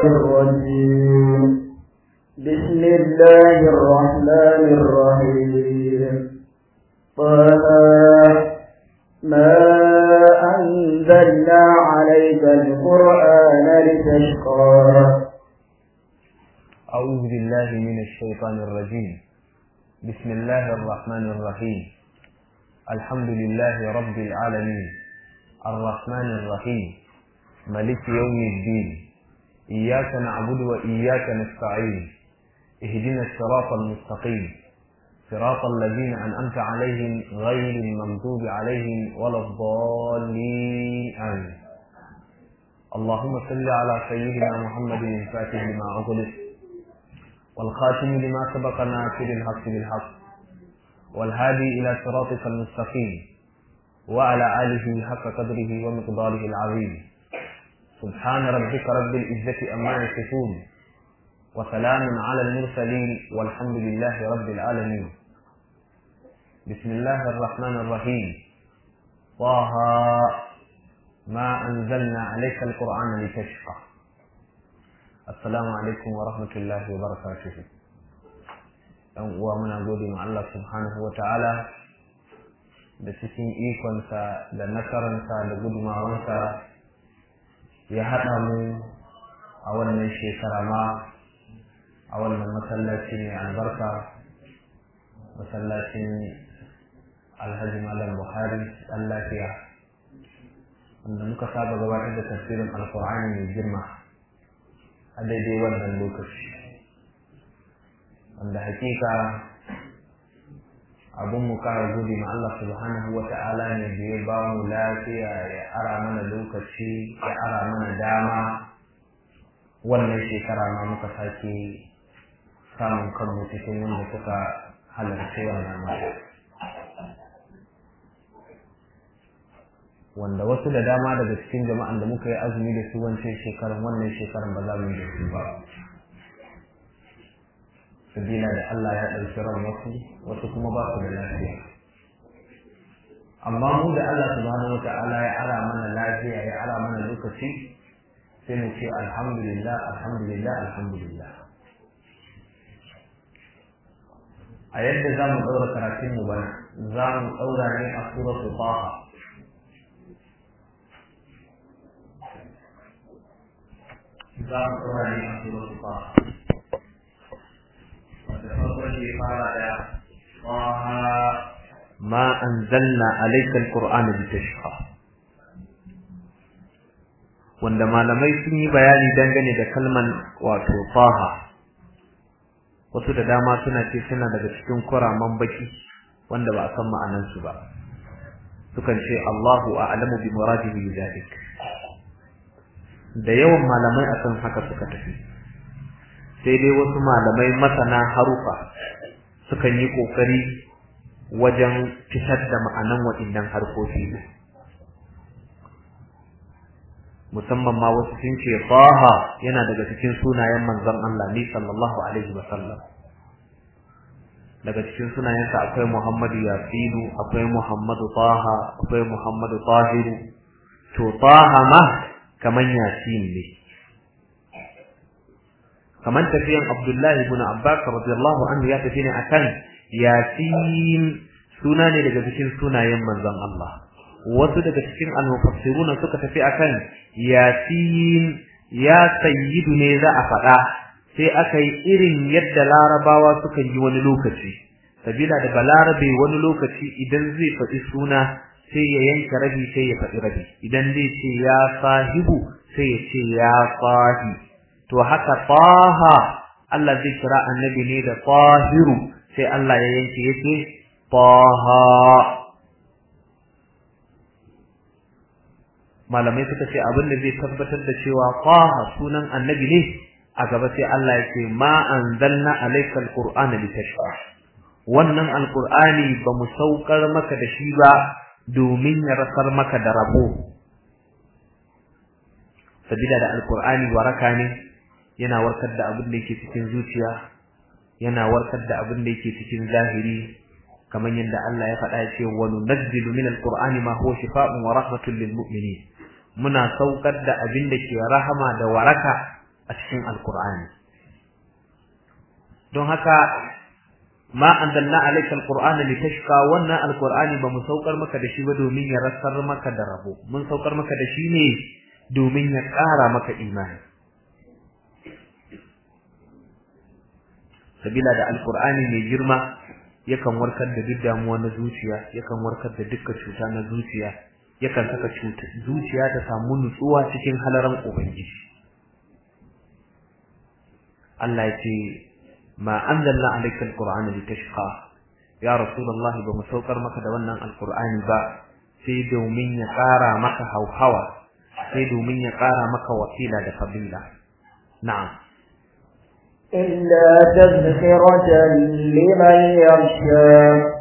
الرجيم بسم الله الرحمن الرحيم طه ما أنزلنا عليك القرآن لتشقى أعوذ بالله من الشيطان الرجيم بسم الله الرحمن الرحيم الحمد لله رب العالمين الرحمن الرحيم ملك يوم الدين إياك نعبد وإياك نستعين اهدنا الصراط المستقيم صراط الذين أنعمت عليهم غير المغضوب عليهم ولا الضالين آمين اللهم صل على سيدنا محمد الفاتح لما أغلق والخاتم لما سبق ناصر الحق بالحق والهادي إلى صراطك المستقيم وعلى آله حق قدره ومقداره العظيم سبحان ربك رب العزة أما يصفون وسلام على المرسلين والحمد لله رب العالمين بسم الله الرحمن الرحيم طه ما أنزلنا عليك القرآن لتشقى السلام عليكم ورحمة الله وبركاته ɗan uwa muna gode ma Allah subhanahu wa ta'ala da cikin ikonsa da nasararsa da gudumawansa ya haɗa mu a wannan shekara ma a wannan masallaci mai albarka masallacin alhaji malam buhari ɗan lafiya wanda muka saba gabatar da tafsirin alkur'ani mai girma a daidai wannan lokaci wanda hakika abin mu kara gode ma Allah subhanahu wa ta'ala ne da ya ba mu lafiya ya ara mana lokaci ya ara mana dama wannan shekara ma muka sake samun kanmu cikin wanda suka halarci wannan mata wanda wasu da dama daga cikin jama'an da muka yi azumi da su wancan shekaran wannan shekaran ba za mu yi da su ba sabila da Allah ya ɗauki ran wasu wasu kuma ba su da lafiya amma mu da Allah subhanahu wata'ala ya ara mana lafiya ya ara mana lokaci sai mu ce alhamdulillah alhamdulillah alhamdulillah a yadda za mu ɗaura karatun mu bana za mu ɗaura ne a suratul taha za mu ɗaura ne a suratul taha ما أنزلنا عليك القرآن لتشقى wanda malamai sun yi bayani dangane da kalman wato faha wasu da dama suna ce suna daga cikin kuraman baki wanda ba a san ma'anansu ba sukan ce Allahu a'lamu bi muradihi bidalik da yawan malamai akan haka suka tafi sai dai wasu malamai masana harufa sukan yi kokari wajen fitar da ma'anan waɗannan harkoki musamman ma wasu sun ce Taha yana daga cikin sunayen manzon Allah ne sallallahu alaihi wasallam daga cikin sunayensa akwai Muhammadu Yasinu akwai Muhammadu Taha akwai Muhammadu Tahiru to Taha ma kaman Yasin ne kaman tafiyan Abdullahi ibn Abbas radiyallahu anhu ya tafi ne akan Yasin suna ne daga cikin sunayen manzon Allah wasu daga cikin al-mufassirun suka tafi akan Yasin ya sayyidu ne za a faɗa sai aka yi irin yadda larabawa suka yi wani lokaci sabila da balarabe wani lokaci idan zai faɗi suna sai ya yanka rabi sai ya faɗi rabi idan zai ce ya sahibu sai ya ce ya sahi to haka taha Allah zai kira annabi ne da tahiru sai Allah ya yanke yake taha malamai suka ce abin da zai tabbatar da cewa taha sunan annabi ne a gaba sai Allah ya ce ma anzalna alayka alqur'ana litashqa wannan alqur'ani ba mu saukar maka da shi ba domin ya rasar maka da rabo sabila da alqur'ani waraka ne yana warkar da abin da yake cikin zuciya yana warkar da abin da yake cikin zahiri kamar yadda Allah ya faɗa ce wa nunazzilu min alqur'ani ma huwa shifaa'un wa rahmatun lil mu'minin muna saukar da abin da ke rahama da waraka a cikin alqur'ani don haka ma anzalna alayka alqur'ana litashqa wannan alqur'ani ba mu saukar maka da shi ba domin ya rasar maka da rabo mun saukar maka da shi ne domin ya ƙara maka imani sabila da alqur'ani mai girma yakan warkar da duk damuwa na zuciya yakan warkar da dukkan cuta na zuciya yakan saka cuta zuciya ta samu nutsuwa cikin halaran ubangiji Allah ya ce ma anzalna alayka alqur'ana litashqa ya rasulullahi ba mu saukar maka da wannan alqur'ani ba sai domin ya ƙara maka hauhawa sai domin ya ƙara maka wasila da fadila na'am إلا تذكرة لمن يخشى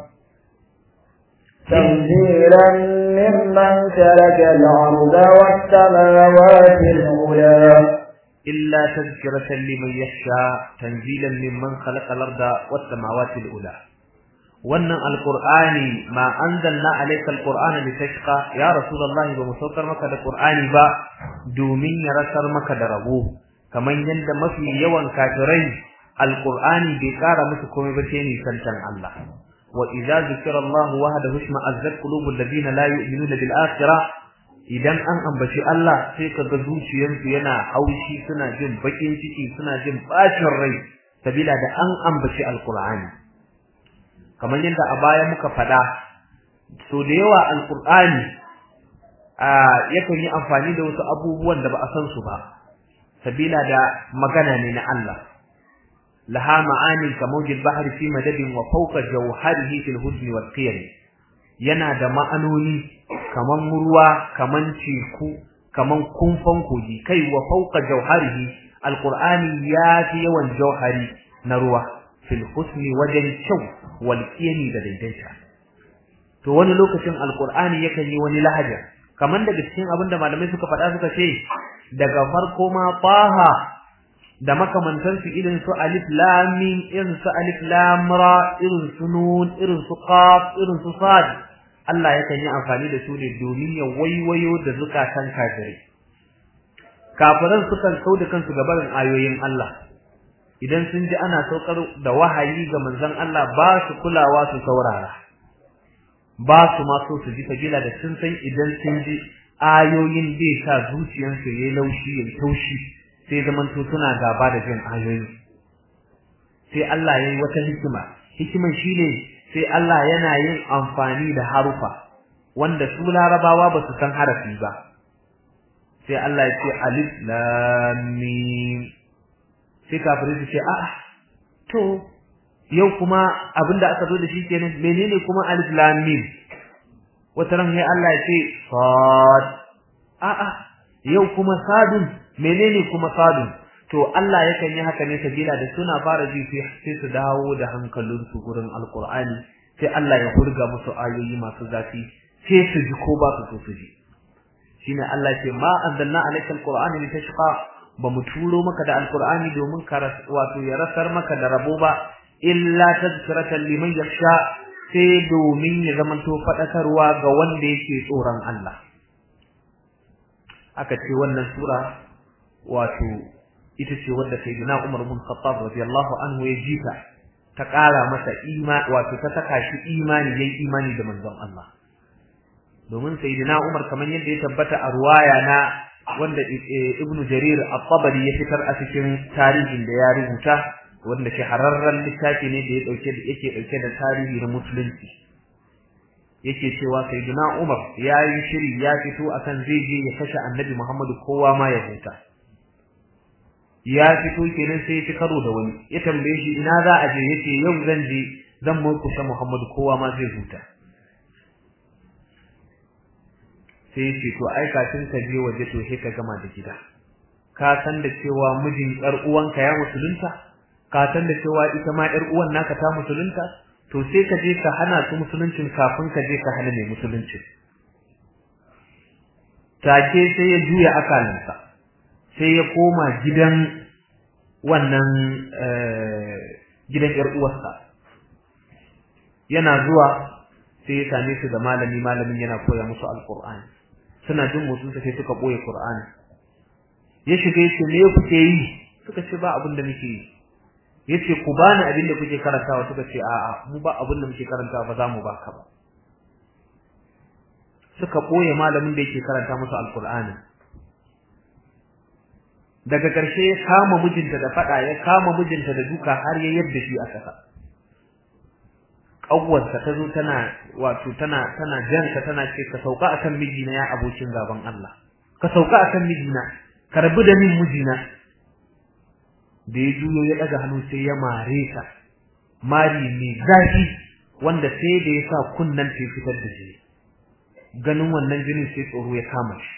تنزيلا ممن ترك الأرض والسماوات العلى إلا تذكرة لمن يخشى تنزيلا ممن خلق الأرض والسماوات الأولى wannan alqur'ani ma anzalna alayka alqur'ana litashqa ya rasulullahi ba mu saukar maka da qur'ani ba domin ya rasar maka da rabo kamar yadda mafi yawan kafirai alqur'ani bai kara musu komai ba sai ni santan Allah wa idza zikra Allah wahdahu isma azzat qulubul ladina la yu'minuna bil akhirah idan an ambaci Allah sai kaga zuciyarsu yana haushi suna jin bakin ciki suna jin bacin rai sabila da an ambaci alqur'ani kamar yadda a baya muka faɗa so da yawa alqur'ani a yakan yi amfani da wasu abubuwan da ba a san su ba sabila da magana ne na Allah laha ma'ani kamawjil bahri fi madadin wa fawqa jawharihi fil husni wal qiyam yana da ma'anoni kaman ruwa kaman teku kaman kumfan kogi kai wa fawqa jawharihi alqur'ani ya fi yawan jawhari na ruwa fil husni wajen kyau wal qiyam da daidaita to wani lokacin alqur'ani yakan yi wani lahaja kaman daga cikin abinda malamai suka faɗa suka ce daga farko ma taha da makamantansu irin su alif lam mim irin su alif lam ra irin su nun irin su qaf irin su sad Allah yakan yi amfani da su ne domin ya waiwayo da zukatan kafirai kafiran sukan kau da kansu ga barin ayoyin Allah idan sun ji ana saukar da wahayi ga manzon Allah ba su kulawa su saurara ba su ma so su ji kabila da sun san idan sun ji ayoyin zai sa zuciyarsu yayi laushi yayi taushi sai zamanto suna gaba da jin ayoyi sai Allah yayi wata hikima hikiman shine sai Allah yana yin amfani da harufa wanda su larabawa ba su san harafi ba sai Allah ya ce alif lam mim sai kafirai su ce a'a to yau kuma abinda aka zo da shi kenan menene kuma alif lam mim wata ran sai Allah ya ce sad a'a yau kuma sadun menene kuma sadun to Allah yakan yi haka ne sabila da suna fara ji sai su dawo da hankalinsu gurin alqur'ani sai Allah ya hurga musu ayoyi masu zafi sai su ji ko ba su so su ji shine Allah ce ma anzalna alayka alqur'ana litashqa ba mu turo maka da alqur'ani domin ka wato ya rasar maka da rabo ba illa tazkiratan liman yakhsha sai domin ya zamanto fadakarwa ga wanda yake tsoron Allah aka ce wannan sura wato ita ce wadda sayyidina Umar bin Khattab radiyallahu anhu ya jita ta ƙara masa imani wato ta saka shi imani yayin imani da manzon Allah domin sayyidina Umar kamar yadda ya tabbata a ruwaya na wanda Ibn Jarir at-Tabari ya fitar a cikin tarihin da ya rubuta wanda shahararren littafi ne da ya dauke da yake dauke da tarihi na musulunci yake cewa sayyidina Umar ya yi shiri ya fito akan zai je ya kashe Annabi Muhammadu kowa ma ya huta ya fito kenan sai ya ci karo da wani ya tambaye shi ina za a je yace yau zan je zan murkushe Muhammadu kowa ma zai huta sai yace to ai kafin ka je waje to sai ka gama da gida ka san da cewa mijin yar uwanka ya musulunta ka san da cewa ita ma yar uwan naka ta musulunta to sai ka je ka hana su musuluncin kafin ka je ka hana mai musulunci take sai ya juya akalansa sai ya koma gidan wannan gidan ƴar uwarsa yana zuwa sai ya same su da malami malamin yana koya musu alqur'ani suna jin motsin sa sai suka boye qur'ani ya shiga yace me kuke yi suka ce ba abin da muke yi yace ku bani abin da kuke karantawa suka ce a'a mu ba abin da muke karantawa ba za mu baka ba suka boye malamin da yake karanta musu alqur'ani daga ƙarshe ya kama mijinta da fada ya kama mijinta da duka har ya yadda shi a kasa kawwarsa ta zo tana wato tana tana janka tana ce ka sauka akan mijina ya abokin gaban Allah ka sauka akan mijina ka rabu da min mijina da ya juyo ya daga hannu sai ya mare ta mari mai zafi wanda sai da ya sa kunnan ta fitar da jini ganin wannan jinin sai tsoro ya kama shi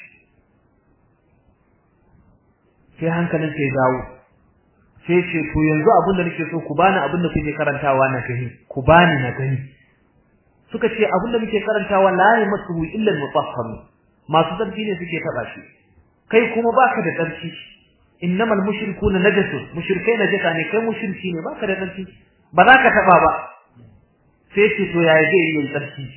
sai hankalin sai dawo sai ce to yanzu abin da nake so ku bani abin da kuke karantawa na gani ku bani na gani suka ce abin da muke karantawa la yamassu illa al-mutahhar masu tsarki ne suke taba shi kai kuma baka da tsarki innamal mushrikuna najasun mushrikai najasa ne kai mushriki ne baka da tsarki ba za ka taba ba sai ce to yaya zai yi tsarki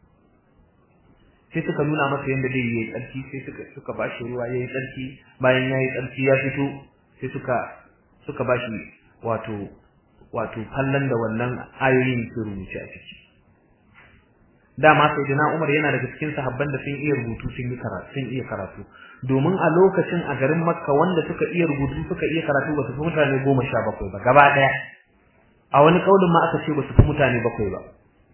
sai suka nuna masa yanda zai yi tsarki sai suka suka bashi ruwa yayi tsarki bayan yayi tsarki ya fito sai suka suka bashi wato wato kallon da wannan ayoyin su rubuce a ciki dama sai dana Umar yana daga cikin sahabban da sun iya rubutu sun yi karatu sun iya karatu domin a lokacin a garin Makka wanda suka iya rubutu suka iya karatu ba su fi mutane 17 ba gaba daya a wani kaulin ma aka ce ba su fi mutane bakwai ba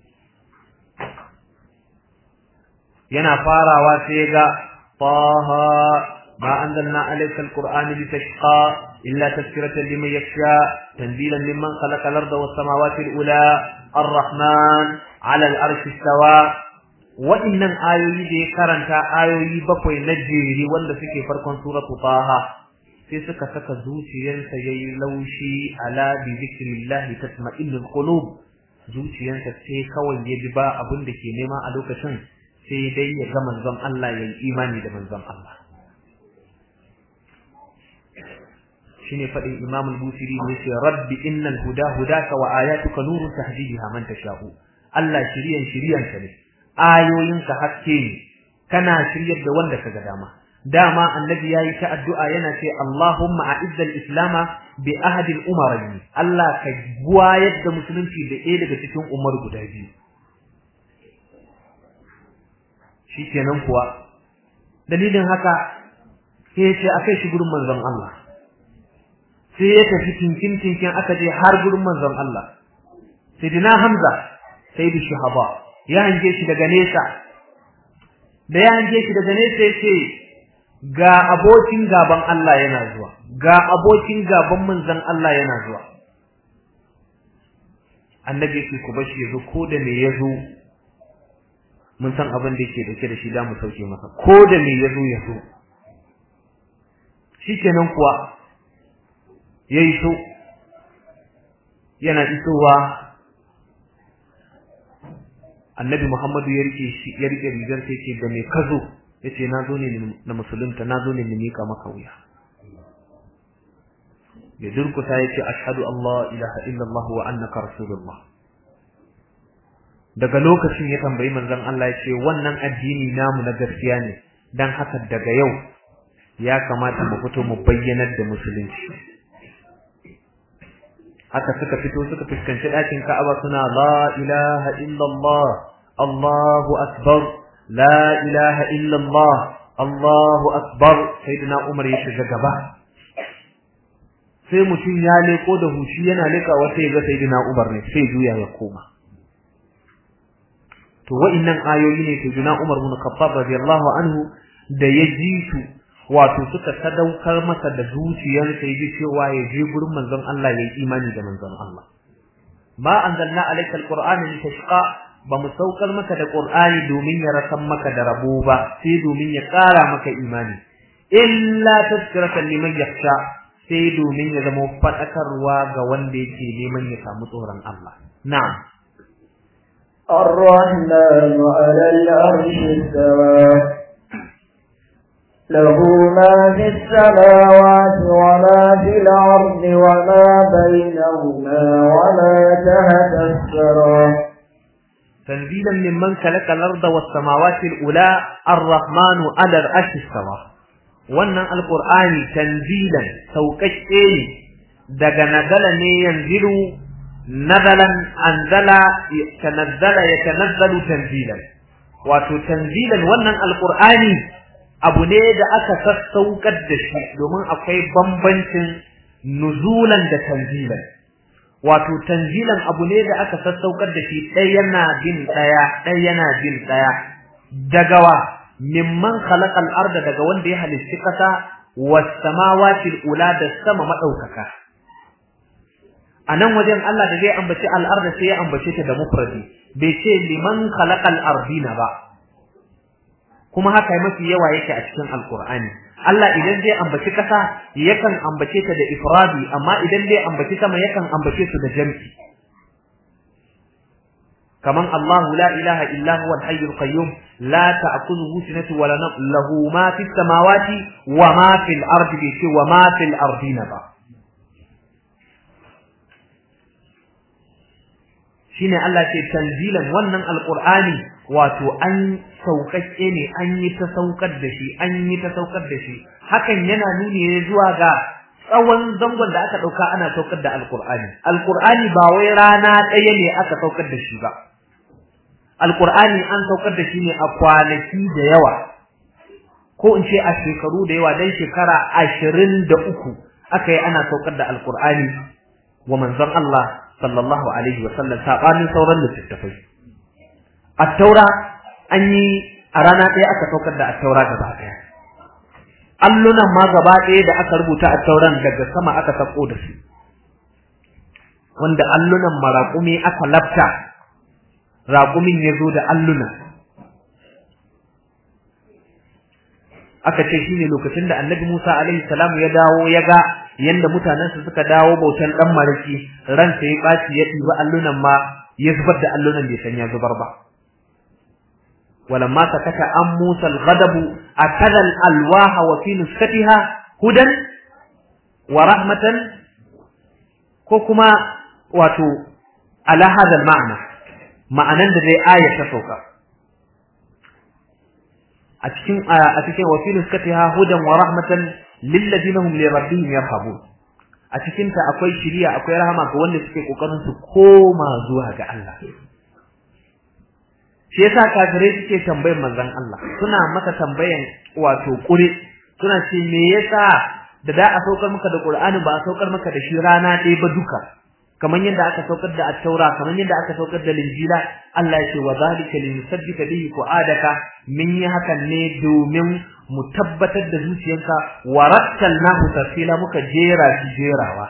yana farawa sai ga taha ma anzalna alayka alqur'ana litashqa illa tadhkiratan liman yakhsha tanzilan mimman khalaqa al-arda was-samawati al-ula ar-rahman 'ala al-arshi istawa wa'innan ayoyi da ya karanta ayoyi bakwai na jeri wanda suke farkon suratu taha sai suka saka zuciyarsa yayi laushi ala bi zikrillah tatma'innul qulub zuciyarsa sai kawai ya ji ba abin da ke nema a lokacin sai dai ya ga manzon Allah yayi imani da manzon Allah shine fadin Imam al-Busiri ne ce rabbi innal huda hudaka wa ayatuka nurun tahdiha man tasha'u Allah shiriyan shiriyanka ne ayoyinka haske ne kana shiryar da wanda kaga dama dama annabi yayi ta addu'a yana ce Allahumma a'izz al-islama bi ahadi al-umarayn Allah ka guwayar da musulunci da ɗaya daga cikin umar guda biyu shikenan kuwa dalilin haka sai ya ce akai shi gurin manzon Allah sai ya tafi tinkin tinkin aka je har gurin manzon Allah sayyidina Hamza sayyidu shahaba ya hange shi daga nesa da ya hange shi daga nesa yace ga abokin gaban Allah yana zuwa ga abokin gaban manzon Allah yana zuwa annabi yake ku bashi yazo ko da me yazo mun san abin da yake dauke da shi da mu sauke masa ko da me yazo yazo shikenan kuwa yayi so yana isowa annabi Muhammadu ya rike shi ya rike rigar sai ce da me kazo yace nazo ne na musulunta nazo ne ni mika maka wuya ya durkuta yace ashhadu Allah ilaha illallah wa annaka rasulullah daga lokacin ya tambayi manzon Allah yace wannan addini namu na gaskiya ne dan haka daga yau ya kamata mu fito mu bayyanar da musulunci haka suka fito suka fuskanci ɗakin Ka'aba suna la ilaha illallah Allahu akbar la ilaha illallah Allahu akbar sayyidina Umar ya shiga gaba sai mutum ya leko da hushi yana leka wata ya ga sayyidina Umar ne sai juya ya koma to wa'innan ayoyi ne sayyidina Umar bin Khattab radiyallahu anhu da ya ji su wato suka sadaukar masa da zuciyarsa yaji cewa ya je gurin manzon Allah yayi imani da manzon Allah ma anzalna alayka alqur'ana litashqa ba mu saukar maka da qur'ani domin ya rasan maka da rabo ba sai domin ya ƙara maka imani illa tazkiratan liman yakhsha sai domin ya zama fadakarwa ga wanda yake neman ya samu tsoron Allah na'am الرحمن على العرش استوى له ما في السماوات وما في الأرض وما بينهما وما تحت الثرى تنزيلا ممن خلق الأرض والسماوات الأولى الرحمن على العرش استوى wannan alqur'ani tanzilan sauƙaƙe ne daga nazala ne yanzilu nazalan anzala tanazzala yatanazzalu tanzilan wato tanzilan wannan alqur'ani abu ne da aka sassaukar da shi domin akwai bambancin nuzulan da tanzilan wato tanzilan abu ne da aka sassaukar da shi ɗaya yana bin ɗaya ɗaya yana bin ɗaya daga wa mimman khalaqal arda daga wanda ya halicci ƙasa was samawati ula da sama madaukaka anan wajen Allah da zai ambaci al-arda sai ya ambace ta da mufradi bai ce liman khalaqal ardina ba kuma haka mafi yawa yake a cikin alqur'ani Allah idan zai ambaci kasa yakan ambace ta da ifradi amma idan zai ambaci sama yakan ambace su da jam'i kaman Allah la ilaha illa huwa al-hayyul qayyum la ta'khudhuhu sinatun wa la nawm lahu ma fis samawati wa ma fil ardi bi wa ma fil ardina ba shine Allah ce tanzilan wannan alqur'ani wato an sauƙaƙe ne an yi ta saukar da shi an yi ta saukar da shi hakan yana nuni ne zuwa ga tsawon zangon da aka ɗauka ana saukar da alqur'ani alqur'ani ba wai rana ɗaya ne aka saukar da shi ba alqur'ani an saukar da shi ne a kwanaki da yawa ko in ce a shekaru da yawa dan shekara ashirin da uku aka yi ana saukar da alqur'ani wa manzon Allah sallallahu alaihi wa sallam sabanin sauran littattafai at-taura an yi a rana ɗaya aka saukar da at-taura gaba ɗaya allunan ma gaba ɗaya da aka rubuta at-tauran daga sama aka sako da su wanda allunan maraƙumi aka lafta raƙumin ya zo da alluna aka ce shine lokacin da annabi Musa alaihi salam ya dawo ya ga yanda mutanensa suka dawo bautan dan maraki ransa ya baci ya diba allunan ma ya zubar da allunan bai san ya zubar ba walamma sakata an Musa al-ghadab akala al-alwaha wa fi nuskatiha hudan wa rahmatan ko kuma wato ala hada al-ma'na ma'anan da dai aya ta sauka a cikin a cikin wa fi nuskatiha hudan wa rahmatan lilladina hum li rabbihim yarhabun a cikin ta akwai shiriya akwai rahama ga wanda suke kokarin su koma zuwa ga Allah shi yasa kafirai suke tambayan manzon Allah suna maka tambayan wato kure suna ce me yasa da da a saukar maka da Qur'ani ba a saukar maka da shi rana ɗaya ba duka kamar yadda aka saukar da at-taura kamar yadda aka saukar da linjila Allah ya ce wa zalika linusabbita bihi fu'adaka min yi hakan ne domin mu tabbatar da zuciyarka wa rattalnahu tafsila muka jera shi jerawa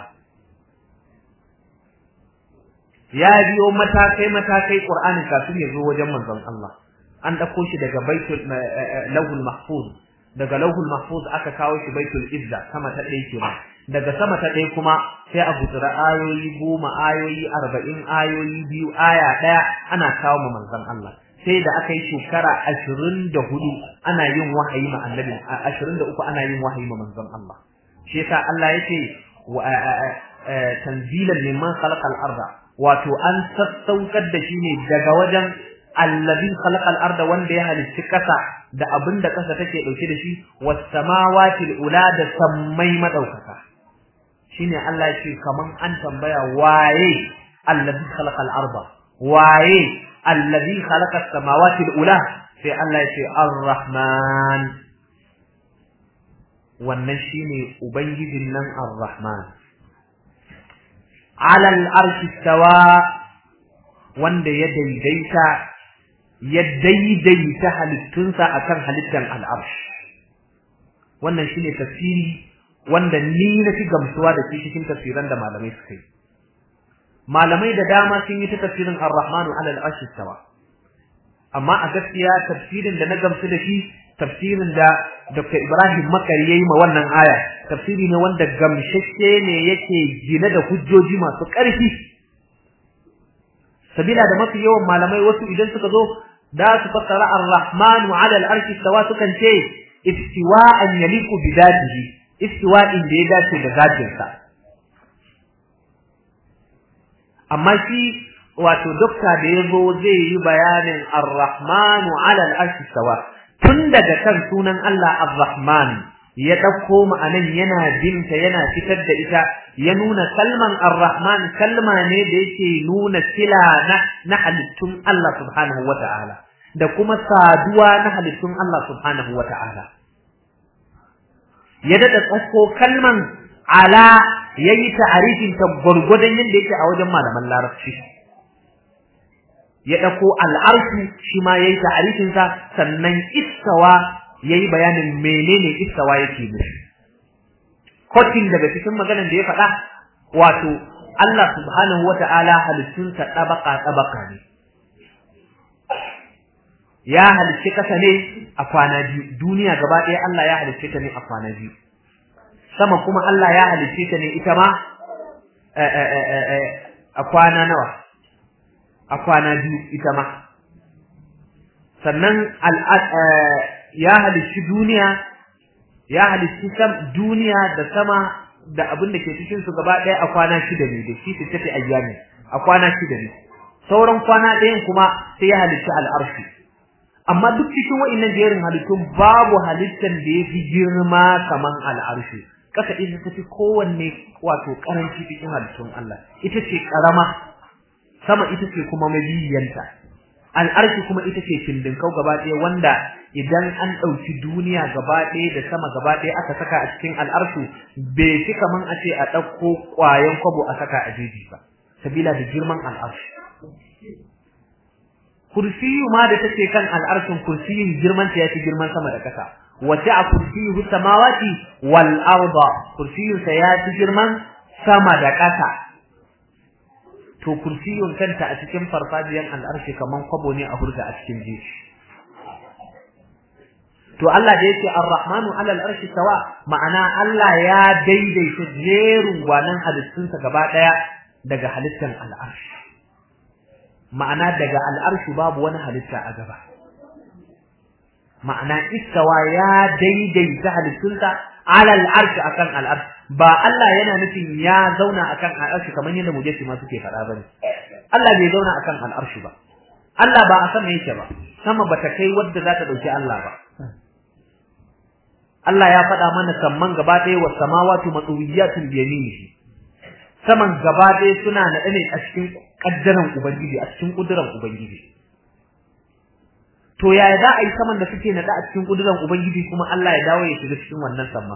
ya biyo matakai matakai Qur'ani kafin ya zo wajen manzon Allah an dauko shi daga baitul lawhul mahfuz daga lawhul mahfuz aka kawo shi baitul izza sama ta ɗaya kenan daga sama ta ɗaya kuma sai a gutsura ayoyi goma ayoyi arba'in ayoyi biyu aya ɗaya ana kawo ma manzon Allah sai da aka yi shekara ashirin da hudu ana yin wahayi ma annabi ashirin da uku ana yin wahayi ma manzon Allah shi yasa Allah ya ce tanzilan mimman khalaqal arda wato an sassaukar da shi ne daga wajen allazi khalaqal arda wanda ya halicci kasa da abin da kasa take dauke da shi was samawati ula da sammai madaukaka shine Allah ya ce kaman an tambaya waye allazi khalaqal arda waye allazi khalaqa samawati ula sai Allah ya ce ar-rahman wannan shine ubangijin nan ar-rahman ala al-arshi stawa wanda ya daidaita ya daidaita halittunsa akan halittar al-arsh wannan shine tafsiri wanda ni na fi gamsuwa da shi cikin tafsiran da malamai suka yi malamai da dama sun yi ta tafsirin ar-rahmanu ala al-arshi stawa amma a gaskiya tafsirin da na gamsu da shi tafsirin da Dr. Ibrahim Makari yayi ma wannan aya tafsiri ne wanda gamshashe ne yake gine da hujjoji masu ƙarfi sabila da mafi yawan malamai wasu idan suka zo da su fassara ar-rahmanu ala al-arshi stawa sukan ce istiwa'an yaliqu bi dhatihi istiwa'in da ya dace da zatinsa amma shi wato dokta da yazo zai yi bayanin ar-rahmanu ala al-arshi stawa tun daga kan sunan Allah ar-rahman ya ɗauko ma'anan yana binta yana fitar da ita ya nuna kalman ar-rahman kalma ne da yake nuna sila na na halittun Allah subhanahu wata'ala da kuma saduwa na halittun Allah subhanahu wata'ala ya dada tsakko kalman ala yayi ta'arifin ta gurgudan yadda yake a wajen malaman larabci ya ɗauko al'arshi shi ma yayi ta'arifin sa sannan istawa yayi bayanin menene istawa yake nufi kotin daga cikin maganar da ya faɗa wato Allah subhanahu wata'ala halittunsa ɗabaka ɗabaka ne ya halicci kasa ne a kwana biyu duniya gaba ɗaya Allah ya halicce ta ne a kwana biyu sama kuma Allah ya halicce ta ne ita ma a kwana nawa a kwana biyu ita ma sannan ya halicci duniya ya halicci duniya da sama da abin da ke cikin su gaba ɗaya a kwana shida ne da shi tafi ayyami a kwana shida ne sauran kwana ɗayan kuma sai ya halicci al'arshi amma duk cikin wa'innan jerin halittun babu halittan da ya fi girma kaman al'arshi kasa ita ta fi kowanne wato karanci cikin halittun Allah ita ce karama sama ita ce kuma mabiyanta al'arshi kuma ita ce findinkau gaba ɗaya wanda idan an ɗauki duniya gaba ɗaya da sama gaba ɗaya aka saka a cikin al'arshu bai fi kaman a ce a ɗauko ƙwayan kwabo a saka a jeji ba sabila da girman al'arshi kursiyu ma da take kan al'arshin kursiyin girman ta yafi girman sama da ƙasa wace a kursiyu samawati wal arda kursiyun sa yafi girman sama da ƙasa to kursiyun kanta a cikin farfajiyan al'arshi kaman kwabo ne a hurga a cikin jeji to Allah da yake Ar-Rahmanu 'ala al-arshi sawa ma'ana Allah ya daidaita jerin gwanan halittunsa gaba daya daga halittan al-arshi ma'ana daga al-arshi babu wani halitta a gaba ma'ana istawa ya daidaita halittunsa 'ala al-arshi akan al-arshi ba Allah yana nufin ya zauna akan al-arshi kamar yadda mujassi ma suke faɗa bane Allah bai zauna akan al-arshi ba Allah ba a sama yake ba sama bata kai wadda za ta dauki Allah ba Allah ya faɗa mana samman gaba ɗaya wa samawati matsuwiyatun bi yaminihi saman gaba ɗaya suna naɗe ne a cikin kaddaran ubangiji a cikin kuduran ubangiji to yaya za a yi saman da suke naɗe a cikin kuduran ubangiji kuma Allah ya dawo ya shiga cikin wannan samma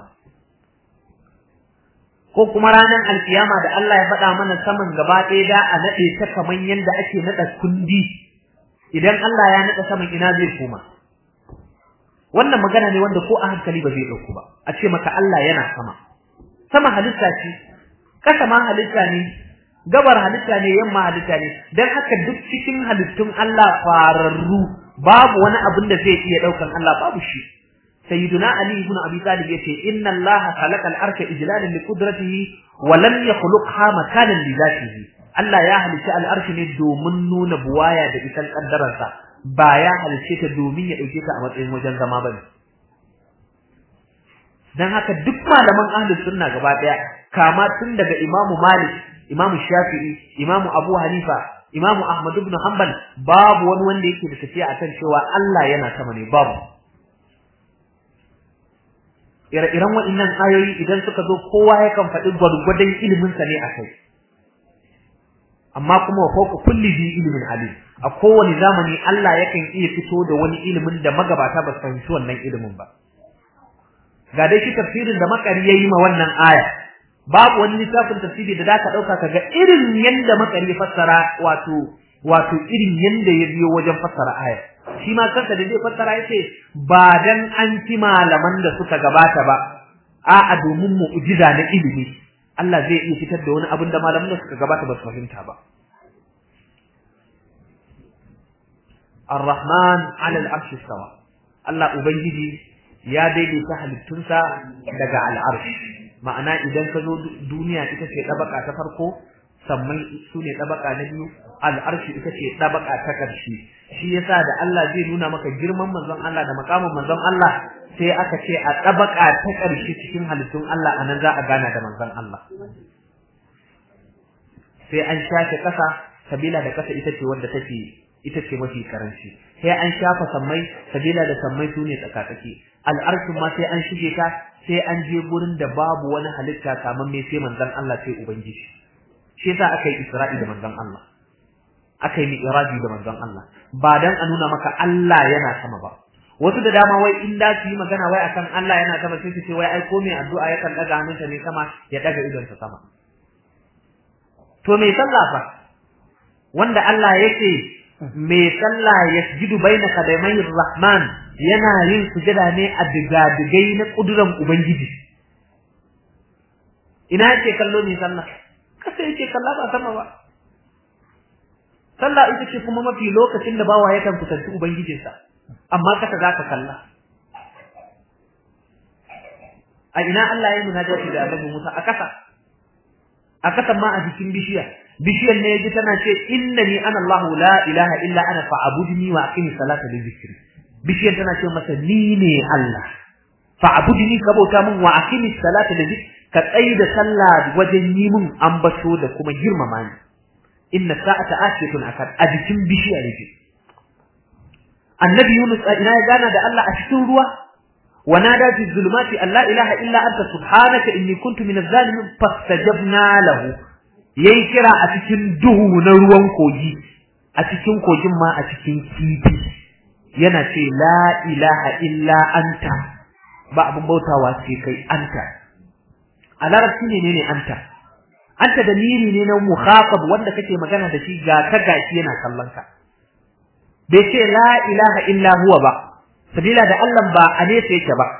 ko kuma ranar alkiyama da Allah ya faɗa mana saman gaba ɗaya da a naɗe ta kamar yadda ake naɗa kundi idan Allah ya naɗa saman ina zai koma wannan magana ne wanda ko a hankali ba zai dauku ba a ce maka Allah yana sama sama halitta ce kasa ma halitta ne gabar halitta ne yamma halitta ne dan haka duk cikin halittun Allah fararru babu wani abin da zai iya daukan Allah babu shi sayyiduna ali ibn abi talib yace inna allaha khalaqa al-arsha ijlalan li qudratihi wa lam yakhluqha makanan li dhatihi Allah ya halicci al-arshi ne domin nuna buwaya da isan kaddararsa ba ya halice ta domin ya dauke ta a matsayin wajen zama bane dan haka duk malaman ahlus sunna gaba daya kama tun daga Imam Malik Imam Shafi'i Imam Abu Hanifa Imam Ahmad ibn Hanbal babu wani wanda yake da tafiya akan cewa Allah yana sama ne babu ire-iren waɗannan ayoyi idan suka zo kowa yakan faɗi gwargwadon ilimin sa ne akai amma kuma wa fawqa kulli bi ilmin alim a kowane zamani Allah yakan iya fito da wani ilimin da magabata ba su fahimci wannan ilimin ba ga dai shi tafsirin da makari yayi ma wannan aya babu wani littafin tafsiri da zaka dauka kaga irin yanda makari fassara wato wato irin yanda ya biyo wajen fassara aya shi ma kansa da zai fassara yace ba dan an ci malaman da suka gabata ba a'a domin mu'jiza na ilimi Allah zai iya fitar da wani abin da malaman da suka gabata ba su fahimta ba Ar-Rahman 'ala al-'arshi istawa Allah ubangiji ya daidaita halittunsa daga al-'arsh ma'ana idan ka zo duniya ita ce dabaka ta farko sammai su ne dabaka na biyu al-'arshi ita ce dabaka ta karshe shi yasa da Allah zai nuna maka girman manzon Allah da makamin manzon Allah sai aka ce a tabaka ta ƙarshe cikin halittun Allah anan za a gana da manzon Allah sai an shafe ƙasa sabila da ƙasa ita ce wanda take ita ce mafi karanci sai an shafa sammai sabila da sammai su ne tsakatsaki al'arshin ma sai an shige ta sai an je gurin da babu wani halitta kamar me sai manzon Allah sai ubangiji shi yasa aka yi Isra'i da manzon Allah aka yi mi'raji da manzon Allah ba dan a nuna maka Allah yana sama ba wasu da dama wai in da su yi magana wai akan Allah yana sama sai su ce wai ai ko mai addu'a yakan daga hannunsa ne sama ya daga idonsa sama to me sallah fa wanda Allah yake me sallah yasjudu baina qadamai rahman yana yin sujada ne a digadigai na kuduran ubangiji ina yake kallo ne sallah kasa yake kalla ba sama ba sallah ita ce kuma mafi lokacin da bawa yakan kusanci ubangijinsa amma kasa za ka kalla a ina Allah ya munajati da Annabi Musa a kasa a kasan ma a jikin bishiya bishiyar ne yaji tana ce innani ana Allah la ilaha illa ana fa'budni wa aqimi salata li dhikri bishiyar tana ce masa ni ne Allah fa'budni ka bauta min wa aqimi salata li dhikri ka tsaida sallah wajen yi min ambato da kuma girmama ni inna sa'ata atiyatun akad a jikin bishiya yake annabi Yunus ina ya gana da Allah a cikin ruwa ونادى في الظلمات أن لا إله إلا أنت سبحانك إني كنت من الظالمين فاستجبنا له yayi kira a cikin duhu na ruwan kogi a cikin kogin ma a cikin kifi yana ce la ilaha illa anta ba abin bautawa sai kai anta a larabci ne ne anta anta da miri ne na mukhatab wanda kake magana da shi ga ka gashi yana kallon ka bai ce la ilaha illa huwa ba sabila da Allah ba a nesa yake ba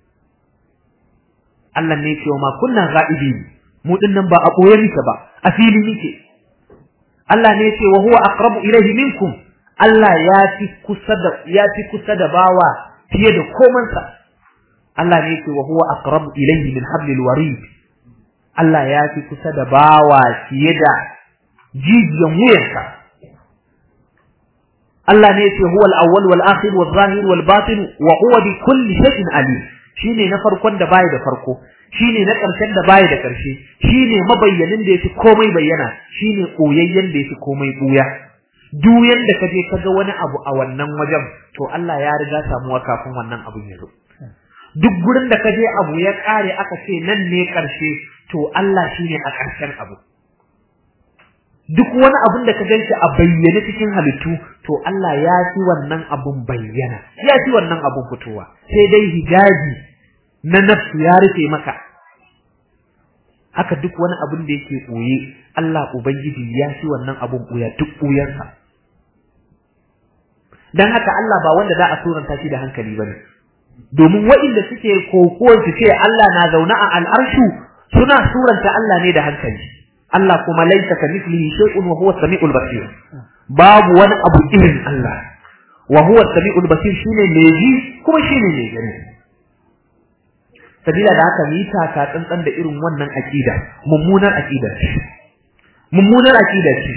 Allah ne ce ma kunna ghaibi mu dinnan ba a boye muke ba a fili muke Allah ne ce wa huwa aqrabu ilayhi minkum Allah ya fi kusa da ya fi kusa da bawa fiye da komansa Allah ne ce wa huwa aqrabu ilayhi min hablil warid Allah ya fi kusa da bawa fiye da jijiyan wuyarsa Allah ne yace huwal awwal wal akhir wal zahir wal batin wa huwa bi kulli shay'in alim shine na farkon da baya da farko shine na karshen da baya da karshe shine mabayyanin da yafi komai bayyana shine koyayyen da yafi komai buya duk yanda kaje kaga wani abu a wannan wajen to Allah ya riga samuwa kafin wannan abun ya zo duk gurin da kaje abu ya kare aka ce nan ne karshe to Allah shine a karshen abu duk wani abin da ka ganshi a bayyane cikin halittu to Allah ya fi wannan abun bayyana ya fi wannan abun fitowa sai dai hijabi na nafsu ya rufe maka haka duk wani abin da yake ɓoye Allah ubangiji ya fi wannan abun ɓoya duk ɓoyarsa dan haka Allah ba wanda za a suranta shi da hankali bane domin waɗanda suke kokowar su ce Allah na zaune a al'arshu suna suranta Allah ne da hankali Allah kuma laisa ka mislihi shay'un wa huwa samiul basir babu wani abu irin Allah wa huwa samiul basir shine mai ji kuma shine mai gani sabila da haka yi taka tsantsan da irin wannan aqida mummunar aqida mummunar aqida ce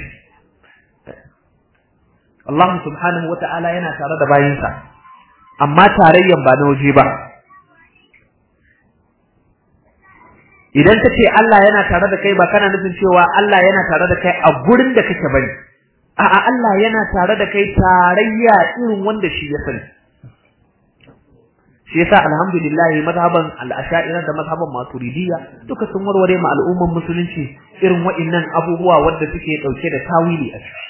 Allah subhanahu wa ta'ala yana tare da bayinsa amma tarayyan ba na waje ba idan ka ce Allah yana tare da kai ba kana nufin cewa Allah yana tare da kai a gurin da kake bane a'a Allah yana tare da kai tarayya irin wanda shi ya sani shi yasa alhamdulillah mazhaban al-ash'ari da mazhaban maturidiyya duka sun warware ma al'umman musulunci irin wa'annan abubuwa wanda suke dauke da tawili a ciki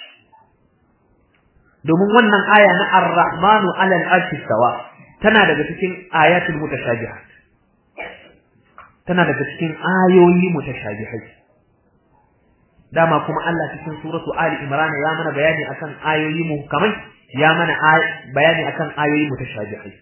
domin wannan aya na ar-rahmanu 'ala al-arshi stawa tana daga cikin ayatul mutashabihat tana daga cikin ayoyi mutashabihai dama kuma Allah cikin suratu Ali Imran ya mana bayani akan ayoyi muhkamai ya mana bayani akan ayoyi mutashabihai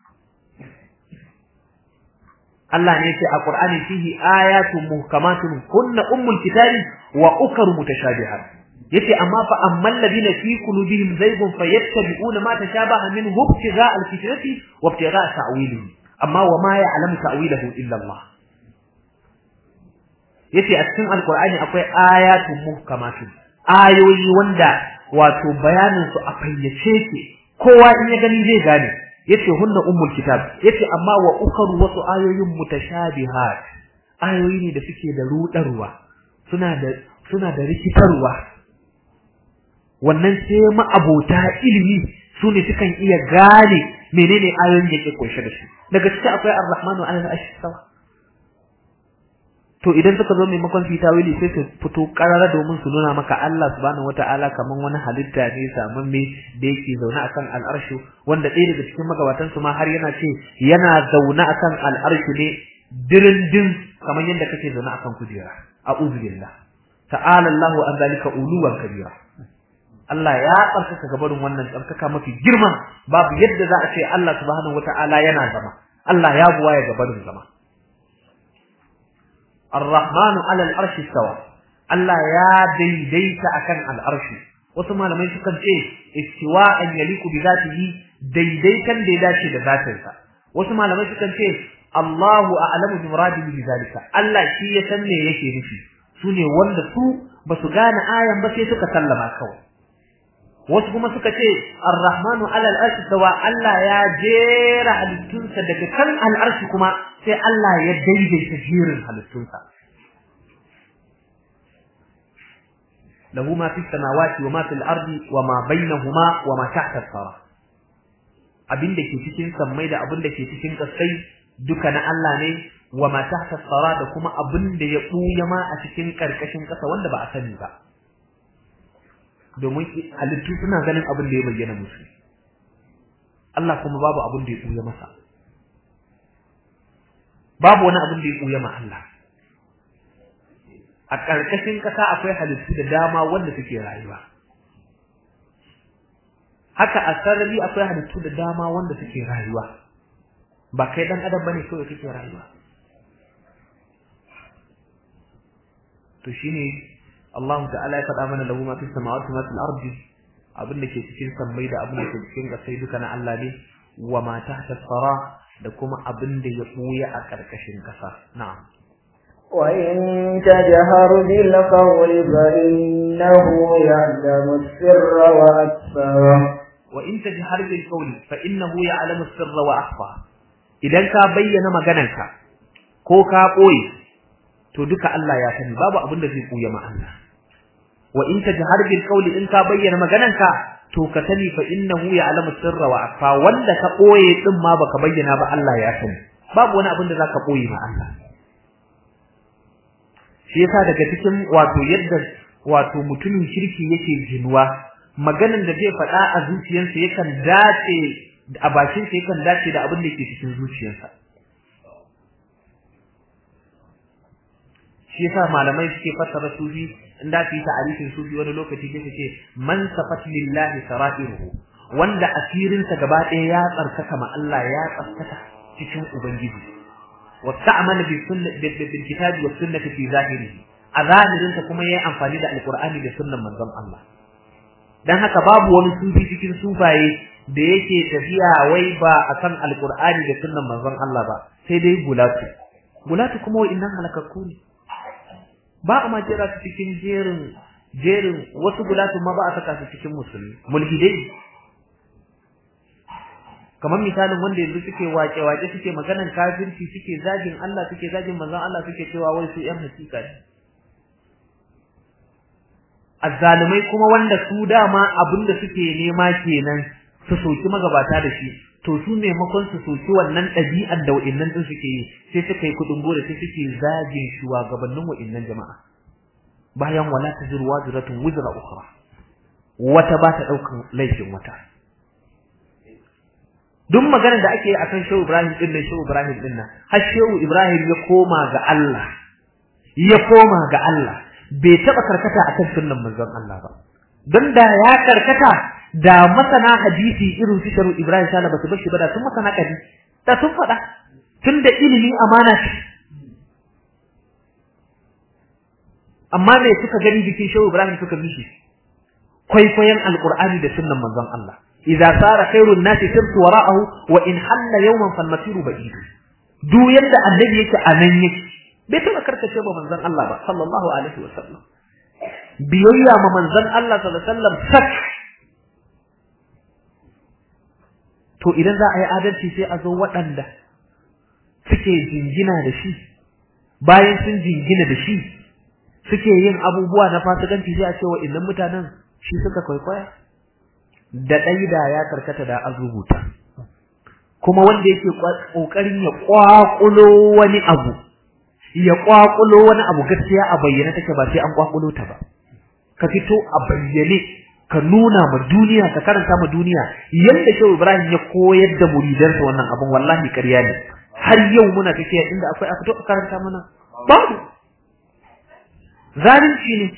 Allah ne yace a Qur'ani fihi ayatun muhkamatun kunna ummul kitabi wa ukar mutashabihat yace amma fa ammal ladina fi qulubihim zaygun fayattabi'una ma tashabaha minhu ibtigha'a al-fitnati wa ibtigha'a ta'wilihi amma wa ma ya'lamu ta'wilahu illa Allah yace a cikin alqur'ani akwai ayatun muhkamatun ayoyi wanda wato bayanin su a fayyace ke kowa in ya gani zai gane yace hunna ummul kitab yace amma wa ukharu wasu ayoyin mutashabihat ayoyi ne da suke da rudarwa suna da suna da rikitarwa wannan sai ma'abota ilimi su ne sukan iya gane menene ayoyin da yake kunshe da shi daga cikin akwai ar-rahmanu ala al-arshi sawa to idan suka zo maimakon su tawili sai su fito karara domin su nuna maka Allah subhanahu wataala kaman wani halitta ne saman me da yake zaune akan al'arshu wanda ɗaya daga cikin magabatan su ma har yana ce yana zaune akan al'arshu ne dirin din kaman yadda kake zaune akan kujera a'udhu billah ta'ala Allahu an zalika uluwan kabira Allah ya tsarkaka gabarin wannan tsarkaka mafi girma babu yadda za a ce Allah subhanahu wataala yana zama Allah ya buwaye gabarin zama Ar-Rahmanu 'ala al-arshi stawa Allah ya daidaita akan al-arshi wasu malamai sukan ce istiwa'an yaliku bi zatihi daidaitan da ya dace da zatinsa wasu malamai sukan ce Allahu a'lamu bi muradihi bi zalika Allah shi ya san me yake nufi sune wanda su basu gane ayan ba sai suka sallama kawai wasu kuma suka ce ar-rahmanu ala al-arshi sawa Allah ya jera halittunsa daga kan al-arshi kuma sai Allah ya daidaita jerin halittunsa lahu ma fi samawati wa ma fil ardi wa ma bainahuma wa ma tahta as-sara abinda ke cikin sammai da abinda ke cikin kasai duka na Allah ne wa ma tahta as-sara da kuma abinda ya buya ma a cikin karkashin kasa wanda ba a sani ba domin halittu suna ganin abin da ya bayyana musu Allah kuma babu abin da ya ɓuya masa babu wani abin da ya ɓuya ma Allah a ƙarƙashin ƙasa akwai halittu da dama wanda suke rayuwa haka a sarari akwai halittu da dama wanda suke rayuwa ba kai dan adam bane kawai kake rayuwa to shine Allah ta'ala ya faɗa mana lahu ma fis samawati wa fil ardi abin da ke cikin sammai da abin da ke cikin ƙasai duka na Allah ne wa ma tahta sara da kuma abin da ya buya a ƙarƙashin ƙasa na'am wa in tajhar bil qawli fa innahu ya'lamu sirra wa akhfa wa in tajhar bil qawli fa innahu ya'lamu sirra wa akhfa idan ka bayyana maganarka ko ka boye to duka Allah ya sani babu abin da zai buya ma Allah wa in tajhar bil qawli in ka bayyana maganarka to ka sani fa innahu ya'lamu sirra wa akhfa wanda ka boye din ma baka bayyana ba Allah ya sani babu wani abin da zaka boye ma Allah shi yasa daga cikin wato yadda wato mutumin kirki yake jinuwa maganan da zai faɗa a zuciyarsa yakan dace a bakin sa yakan dace da abin da yake cikin zuciyarsa shi yasa malamai suke fassara sufi in da su yi ta'arifin sufi wani lokaci sai ce man safat lillahi sara'iruhu wanda asirinsa gaba ɗaya ya tsarkaka ma Allah ya tsarkaka cikin ubangiji wasta'mala bi sunnati bil kitabi was sunnati fi zahirihi a zahirinsa kuma yayi amfani da alqur'ani da sunnan manzon Allah dan haka babu wani sufi cikin sufaye da yake tafiya wai ba akan alqur'ani da sunnan manzon Allah ba sai dai gulatu gulatu kuma wa'innan halakakku ne ba a ma jera su cikin jerin jerin wasu gulatun ma ba a saka su cikin musulmi mulhidai kamar misalin wanda yanzu suke wake wake suke maganan kafirci suke zagin Allah suke zagin manzon Allah suke cewa wai su yan hakika ne azzalumai kuma wanda su dama abinda suke nema kenan su soki magabata da shi to su maimakon su soki wannan ɗabi'ar da wa'innan din suke yi sai suka yi kuɗin gora sai suke zagin shugabannin wa'innan jama'a bayan wala taziru waziratun wizra ukhra wata ba ta daukan laifin wata duk maganar da ake yi akan Shehu Ibrahim din nan Shehu Ibrahim din nan har Shehu Ibrahim ya koma ga Allah ya koma ga Allah bai taba karkata akan sunnan manzon Allah ba don da ya karkata da masana hadisi irin su Shehu Ibrahim sala ba su bar shi ba da sun masana kadi da sun faɗa tunda ilimi amana ce amma me suka gani bikin Shehu Ibrahim suka bi shi kwaikwayon alqur'ani da sunnan manzon Allah idza sara khairun nasi sirtu wara'ahu wa in halla yawman fal masiru ba'id duk yadda annabi yake anan yake bai taba karkace ba manzon Allah ba sallallahu alaihi wa sallam biyayya ma manzon Allah sallallahu alaihi wa sallam sak to idan za a yi adalci sai a zo waɗanda suke jingina da shi bayan sun jingina da shi suke yin abubuwa na fasikanci sai a ce wa innan mutanen shi suka kwaikwaya da ɗaida ya karkata da an rubuta kuma wanda yake kokarin ya kwakulo wani abu ya kwakulo wani abu gaskiya a bayyane take ba sai an kwakulo ta ba ka fito a bayyane ka nuna ma duniya ka karanta ma duniya yanda Shehu Ibrahim ya koyar da muridansa wannan abun wallahi ƙarya ne har yau muna tafiya inda akwai a fito a karanta mana babu zalunci ne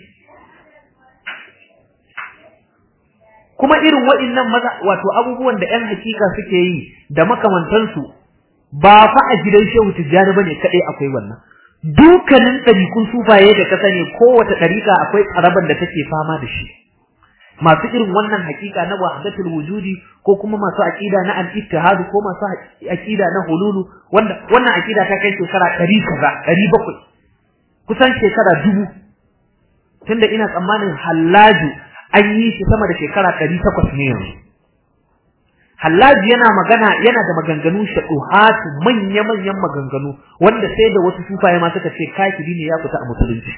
kuma irin waɗannan maza wato abubuwan da ƴan hakika suke yi da makamantansu ba fa a gidan Shehu Tijjani bane kadai akwai wannan dukkanin ɗarikun sufaye da ka sani kowace ɗarika akwai tsaraban da take fama da shi masu irin wannan hakika na wahdatul wujudi ko kuma masu aqida na al-ittihad ko masu aqida na hululu wanda wannan aqida ta kai shekara 100 kaza 700 kusan shekara dubu tunda ina tsammanin hallaju an yi shi sama da shekara 800 ne yanzu Hallaji yana magana yana da maganganu shaduhatu manya-manyan maganganu wanda sai da wasu sufaye ma suka ce kafiri ne ya fita a musulunci.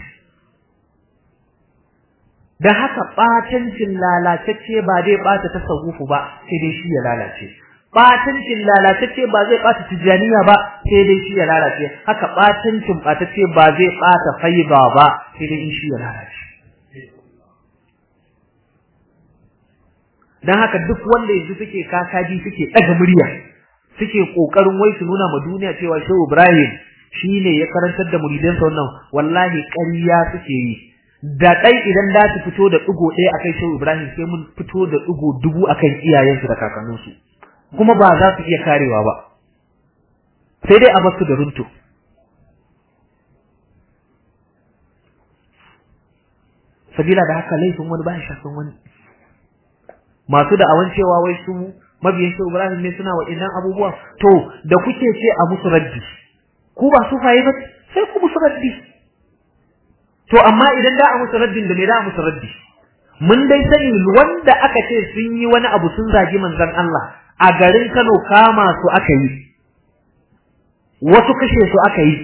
Da haka batancin lalatacce ba zai bata tasawufu ba sai dai shi ya lalace. Batancin lalatacce ba zai bata tijaniya ba sai dai shi ya lalace. Haka batancin batacce ba zai bata faiba ba sai dai shi ya lalace. dan haka duk wanda yanzu suke kakaji suke daga murya suke kokarin wai su nuna ma duniya cewa Shehu Ibrahim shine ya karantar da muridansa wannan wallahi ƙarya suke yi da dai idan da su fito da digo ɗaya akai Shehu Ibrahim sai mun fito da digo dubu akan iyayensu da kakanninsu kuma ba za su iya karewa ba sai dai a basu da runto sabila da haka laifin wani ba ya shafin wani masu da'awan cewa wai su mabiyan shi Ibrahim ne suna waɗannan abubuwa to da kuke ce a musu raddi ku ba su faye ba sai ku musu raddi to amma idan da a musu raddin da me da a musu raddi mun dai sani wanda aka ce sun yi wani abu sun zagi manzon Allah a garin Kano kama su aka yi wasu kashe su aka yi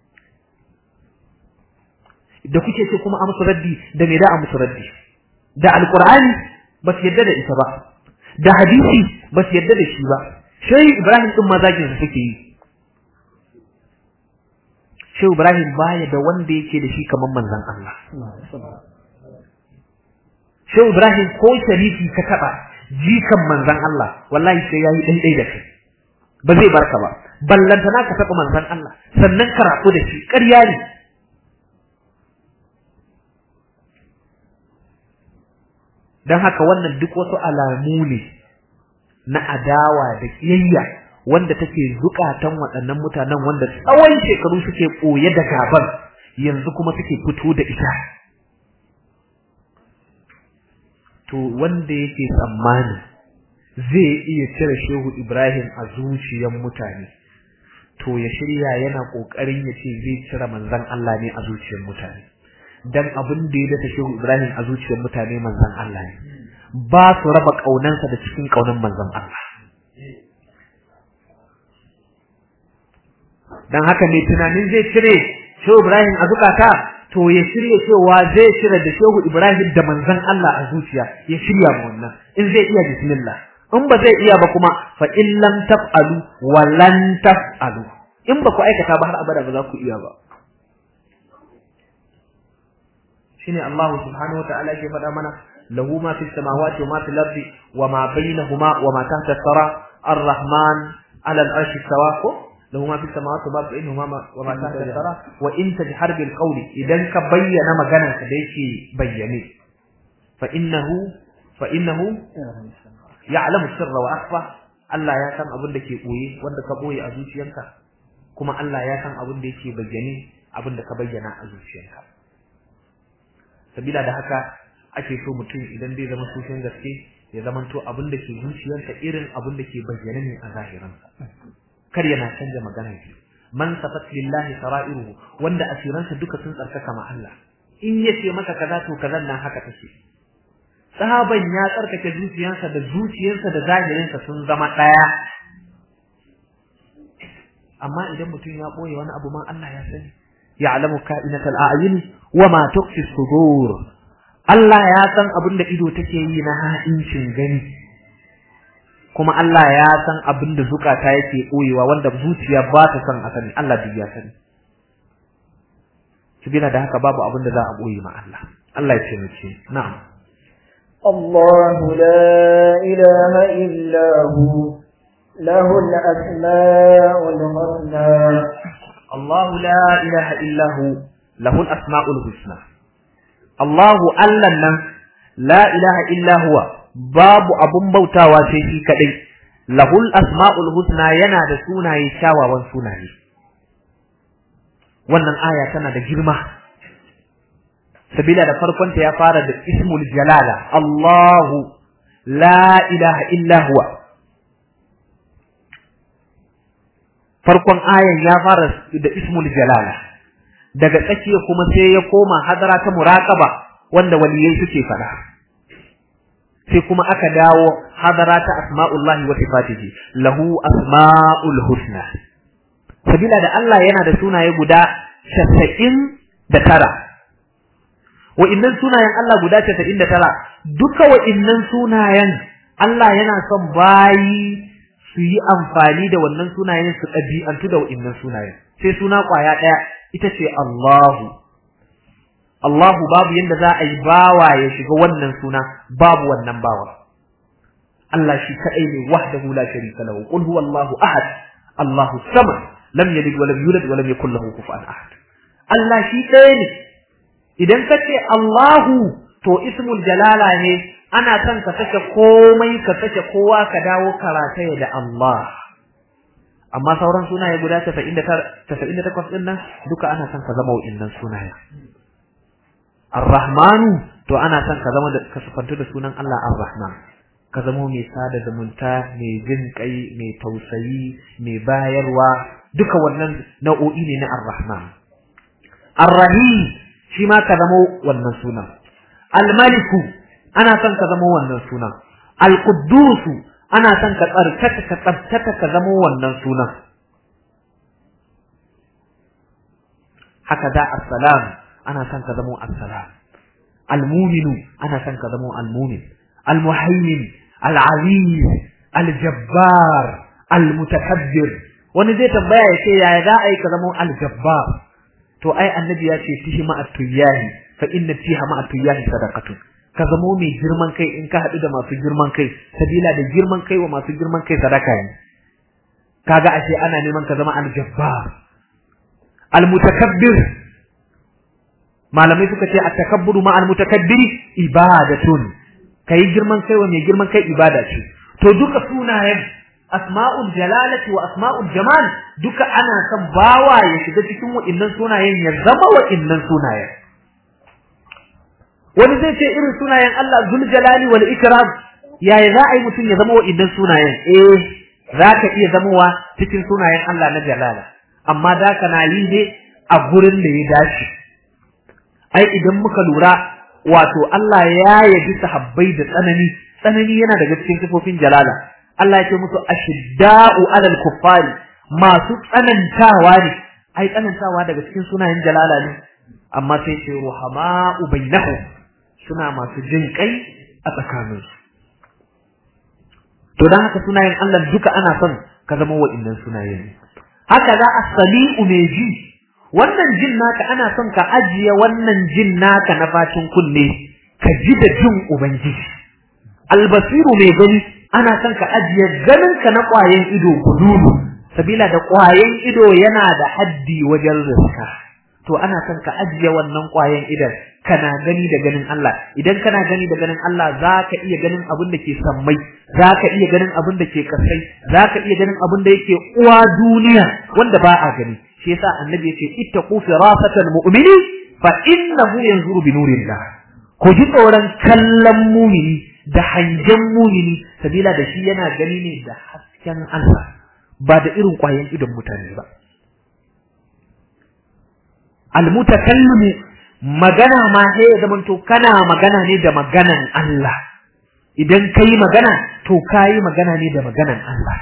da kuke ce kuma a musu raddi da me da a musu raddi da alqur'ani ba su yadda da ita ba da hadisi ba su yadda da shi ba shehu ibrahim din mazajin su suke yi shehu ibrahim baya da wanda yake da shi kamar manzon Allah shehu ibrahim ko sharifi ka taba jikan manzon Allah wallahi sai yayi daidai da kai ba zai barka ba ballantana ka taba manzon Allah sannan ka rafu da shi ƙarya ne don haka wannan duk wasu alamu ne na adawa da kiyayya wanda take zukatan waɗannan mutanen wanda tsawon shekaru suke koye da gaban yanzu kuma suke fito da ita to wanda yake tsammani zai iya cire shehu Ibrahim a zuciyar mutane to ya shirya yana kokarin ya ce zai cire manzon Allah ne a zuciyar mutane dan abin da ya data shehu Ibrahim a zuciyar mutane manzon Allah ne ba su raba kaunansa da cikin kaunan manzon Allah dan haka ne tunanin zai cire shehu Ibrahim a zukata to ya shirya cewa zai cire da shehu Ibrahim da manzon Allah a zuciya ya shirya ma wannan in zai iya bismillah in ba zai iya ba kuma fa in lam taf'alu wa lan taf'alu in ba ku aikata ba har abada ba za ku iya ba shine Allah subhanahu wa ta'ala ke faɗa mana lahu ma fis samawati wa ma fil ardi wa ma bainahuma wa ma tahta as-sara ar-rahman 'ala al-arshi istawa له ما في السماوات وما بينهما وما تحت الثرى وان تجهر بالقول اذا كبين مغنى كديكي بيني فانه فانه يعلم السر واخفى Allah ya san abin da ke boye wanda ka boye a zuciyarka kuma Allah ya san abin da yake bayyane abin da ka bayyana a zuciyarka sabila da haka ake so mutum idan zai zama sufin gaske ya zamanto abin da ke zuciyarsa irin abin da ke bayyane ne a zahiransa kar yana canja magana shi man safat lillahi sara'iruhu wanda asiransa duka sun tsarkaka ma Allah in yace maka kaza to kazan nan haka take sahaban ya tsarkake zuciyarsa da zuciyarsa da zahirinsa sun zama daya amma idan mutum ya boye wani abu ma Allah ya sani ya'lamu ka'inatal a'yun wa ma tukhfi sudur Allah ya san abin da ido take yi na ha'incin gani kuma Allah ya san abin da zukata yake koyewa wanda zuciya ba ta san a sani Allah duk ya sani sabila da haka babu abin da za a koyi ma Allah Allah ya ce mace na'am الله لا إله إلا هو له الأسماء الحسنى الله لا إله إلا هو له الأسماء الحسنى الله ألنا لا إله إلا هو باب أبن بوتا وسيشي كدي له الأسماء الحسنى ينا da sunaye kyawawan sunaye wannan aya tana da girma sabila da farkon ta ya fara da ismul jalala Allahu la ilaha illa huwa farkon ayan ya fara da ismul jalala daga tsakiya kuma sai ya koma hadara ta muraqaba wanda waliyai suke fada sai kuma aka dawo hadara ta asma'ullahi wa sifatihi lahu asma'ul husna sabila da Allah yana da sunaye guda 99 wa'innan sunayen Allah guda 99 duka wa'innan sunayen Allah yana son bayi su yi amfani da wannan sunayen su ɗabi'antu da wa'innan sunayen sai suna ƙwaya ɗaya ita ce Allahu Allahu babu yadda za a yi bawa ya shiga wannan suna babu wannan bawa Allah shi kaɗai ne wahdahu la sharika lahu qul huwallahu ahad Allahu samad lam yalid wa lam yulad wa lam yakul lahu kufuwan ahad Allah shi ɗaya ne idan ka ce Allahu to ismul jalala ne ana son ka sake komai ka sake kowa ka dawo karataya da Allah amma sauran sunaye guda 98 din nan duka ana son ka zama wa'innan sunaye Ar-Rahmanu to ana son ka zama da ka sufantu da sunan Allah Ar-Rahman ka zama mai sada zumunta mai jin kai mai tausayi mai bayarwa duka wannan nau'o'i ne na Ar-Rahman Ar-Rahim shi ma ka zama wannan sunan Al-Maliku ana son ka zama wannan sunan Al-Quddus ana son ka tsarkaka ka tsabtaka ka zama wannan sunan haka da assalam ana son ka zama assalam Al-Mu'minu ana son ka zama al-Mu'min Al-Muhaymin Al-Aziz Al-Jabbar Al-Mutakabbir wani zai tambaya ya ce yaya za a yi ka zama Al-Jabbar to ai annabi ya ce fihi ma'a tuyyahi fa inna fiha ma'a tuyyahi sadaqatun ka zamo mai girman kai in ka haɗu da masu girman kai sabila da girman kai wa masu girman kai sadaka ne kaga ashe ana neman ka zama aljabbar almutakabbir malamai suka ce at-takabburu ma almutakabbiri ibadatun kai girman kai wa mai girman kai ibada ce to duka sunayen asma'ul jalalati wa asma'ul jamal duka ana son bawa ya shiga cikin wa'innan sunayen ya zama wa'innan sunayen wani zai ce irin sunayen Allah zul jalali wal ikram yaya za a yi mutum ya zama wa'innan sunayen eh za ka iya zamowa cikin sunayen Allah na jalala amma da ka na yi ne a gurin da ya dace ai idan muka lura wato Allah ya yabi sahabbai da tsanani tsanani yana daga cikin sifofin jalala Allah ya ce musu ashidda'u alal kuffari masu tsanantawa ne ai tsanantawa daga cikin sunayen jalala ne amma sai ce ruhama'u bainahum suna masu jin kai a tsakaninsu to dan haka sunayen Allah duka ana son ka zama wa'innan sunaye ne haka za a sami'u mai ji wannan jin naka ana son ka ajiye wannan jin naka na facin kunne ka ji da jin ubangiji albasiru mai gani ana son ka ajiye ganin ka na ƙwayen ido gudulu sabila da ƙwayen ido yana da haddi wajen riska to ana son ka ajiye wannan ƙwayen idon kana gani da ganin Allah idan kana gani da ganin Allah zaka iya ganin abin da ke sammai zaka iya ganin abin da ke kasai zaka iya ganin abin da yake uwa duniya wanda ba a gani shi yasa annabi yace ittaqu firasatal mu'mini fa innahu yanzuru bi nurillah ku ji tsoron kallon mumini da hangen mumini sabila da shi yana gani ne da hasken Allah ba da irin ƙwayen idon mutane ba almutakallimu magana ma sai ya zamanto kana magana ne da maganan Allah idan kai magana to kai magana ne da maganan Allah